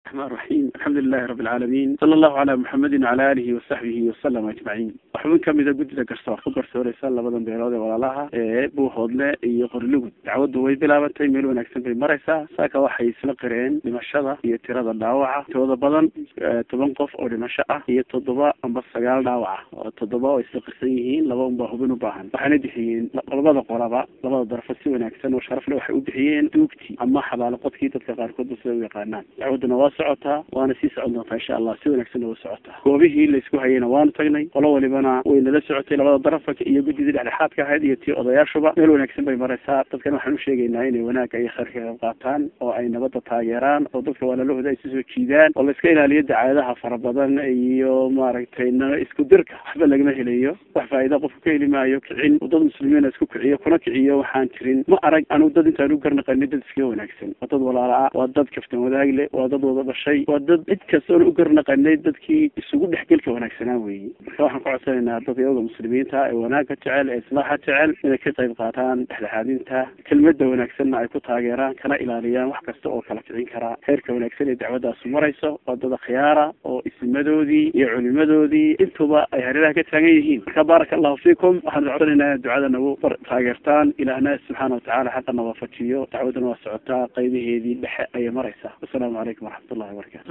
الرحمن الرحيم الحمد لله رب العالمين صلى الله على محمد وعلى آله وصحبه وسلم أجمعين waxbin kamida guddida garsoor ku garsooreysa labadan beelood ee walaalaha ee buuhoodle iyo qorlugud dacwaddu way bilaabantay meel wanaagsan bay maraysaa saaka waxay isla qireen dhimashada iyo tirada dhaawaca tooda badan toban qof oo dhimasho ah iyo toddoba amba sagaal dhaawaca oo toddoba oo isla qirsan yihiin laba unbaa hubin u baahan waxayna bixiyeen labada qolaba labada darafo si wanaagsan oo sharafle waxay u bixiyeen duugti ama xabaalo qodkii dadka qaarkoodba sida u yaqaanaan dacwadduna waa socotaa waana sii socon doontaa insha allah si wanaagsanna waa socotaa goobihii laysku hayayna waanu tagnay qolo walibana way nala socotay labada darafka iyo guddidii dhexdhexaadka ahayd iyo tii odayaashuba meel wanaagsan bay maraysaa dadkan waxaan u sheegaynaa inay wanaagga iyo khayrka qayb qaataan oo ay nabadda taageeraan oo dadka walaalahooda ay sisoo jiidaan oo la iska ilaaliyo dacaadaha fara badan iyo maaragtay isku dirka waxba lagama helayo wax faa'iida qofku ka heli maayo kicin dad muslimiina isku kiciyo kuna kiciyo waxaan jirin ma arag anu dad intaan u garnaqanin dad iskaga wanaagsan waa dad walaala ah waa dad kaftan wadaag leh waa dad wada dhashay waa dad cid kastoona u garnaqanay dadkii isugu dhexgelka wanaagsanaa weeye marka waxaan ku codsanaynaa dad iyaga muslimiinta ee wanaagga jecel ee islaaxa jecel inay ka qayb qaataan dhexdhexaadinta kelmadda wanaagsanna ay ku taageeraan kana ilaaliyaan wax kasta oo kala kicin karaa heerka wanaagsan ee dacwaddaasu marayso waa dad akhyaara oo isimadoodii iyo culimadoodii intuba ay hareeraha ka taagan yihiin marka baaraka allahu fiikum waxaan codsanaynaa inaad ducada nagu taageertaan ilaahna subxaana watacaala xaqa nawaafajiyo dacwadduna waa socotaa qaybaheedii dhexe ayay maraysaa wasalaamu calaykum waraxmat ullahi wabarakatu